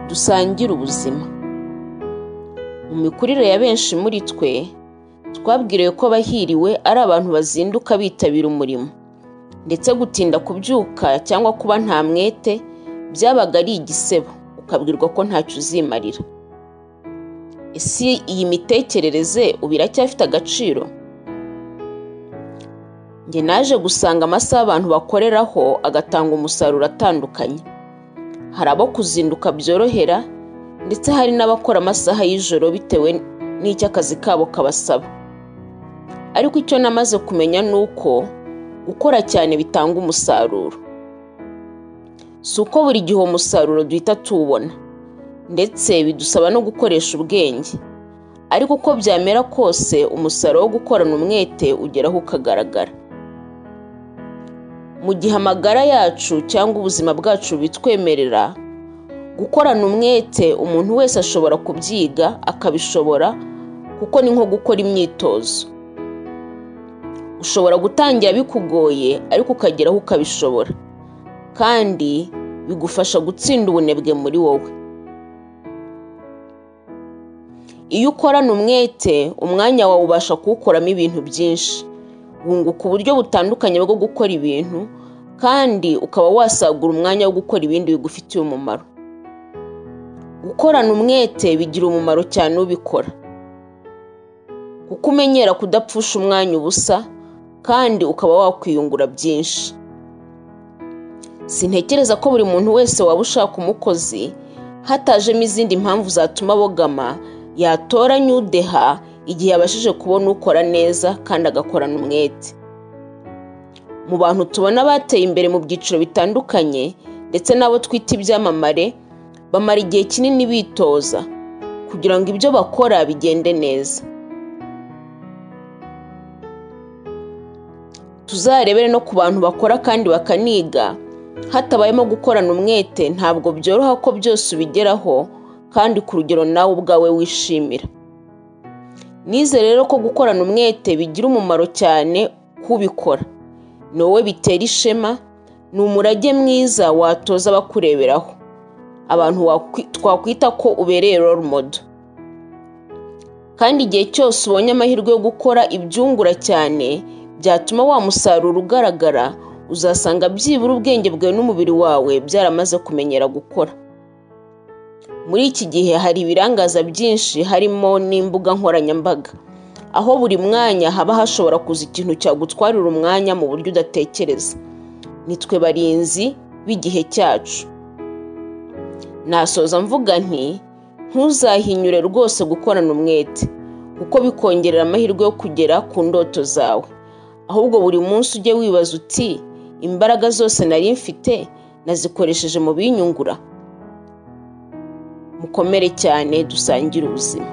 dusangire ubuzima. Mu mikurire ya benshi muri twe, twabwiriwe ko abahiriwe ari abantu bazinduka bitabira umurimo, ndetse gutinda kubyuka cyangwa kuba nta mwete byabaga ari igisebo, ukabwirwa ko ntacyo uzimarira. Ese iyi mitekerereze ubu iracyafite agaciro? Njye naje gusanga amasaha abantu bakoreraho agatanga umusaruro atandukanye, hari abo kuzinduka byorohera ndetse hari n'abakora amasaha y'ijoro bitewe n'icyo akazi kabo kabasaba. Ariko icyo namaze kumenya ni uko gukora cyane bitanga umusaruro. Si uko buri gihe uwo musaruro duhita tuwubona ndetse bidusaba no gukoresha ubwenge, ariko uko byamera kose umusaruro wo gukorana umwete ugeraho ukagaragara. Mu gihe amagara yacu cyangwa ubuzima bwacu bitwemerera, gukorana umwete umuntu wese ashobora kubyiga akabishobora kuko ni nko gukora imyitozo. Ushobora gutangira bikugoye ariko ukageraho ukabishobora kandi bigufasha gutsinda ubunebwe muri wowe. Iyo ukorana umwete umwanya wawe ubasha kuwukoramo ibintu byinshi, wunguka uburyo butandukanye bwo gukora ibintu kandi ukaba wasagura umwanya wo gukora ibindi bigufitiye umumaro. Gukorana umwete bigira umumaro cyane ubikora kuko umenyera kudapfusha umwanya ubusa kandi ukaba wakwiyungura byinshi. Sintekereza ko buri muntu wese waba ushaka umukozi hatajemo izindi mpamvu zatuma abogama yatoranya udeha igihe yabashije kubona ukora neza kandi agakorana umwete. Mu bantu tubona bateye imbere mu byiciro bitandukanye ndetse n'abo twita ibyamamare, bamara igihe kinini bitoza kugira ngo ibyo bakora bigende neza. Tuzarebere no ku bantu bakora kandi bakaniga, hatabayemo gukorana umwete ntabwo byoroha ko byose ubigeraho kandi ku rugero nawe ubwawe wishimira. Nize rero ko gukorana umwete bigira umumaro cyane k'ubikora, ni wowe bitera ishema, ni umurage mwiza watoza abakureberaho, abantu twakwita ko ubereye role model. Kandi igihe cyose ubonye amahirwe yo gukora ibyungura cyane byatuma wa musaruro ugaragara, uzasanga byibura ubwenge bwawe n'umubiri wawe byaramaze kumenyera gukora. Muri iki gihe hari ibirangaza byinshi harimo n'imbuga nkoranyambaga, aho buri mwanya haba hashobora kuza ikintu cyagutwarira umwanya mu buryo udatekereza. Nitwe barinzi b'igihe cyacu. Nasoza mvuga nti ntuzahinyure rwose gukorana umwete kuko bikongerera amahirwe yo kugera ku ndoto zawe, ahubwo buri munsi ujye wibaza uti imbaraga zose nari mfite nazikoresheje mu binyungura. Mukomere cyane dusangire ubuzima.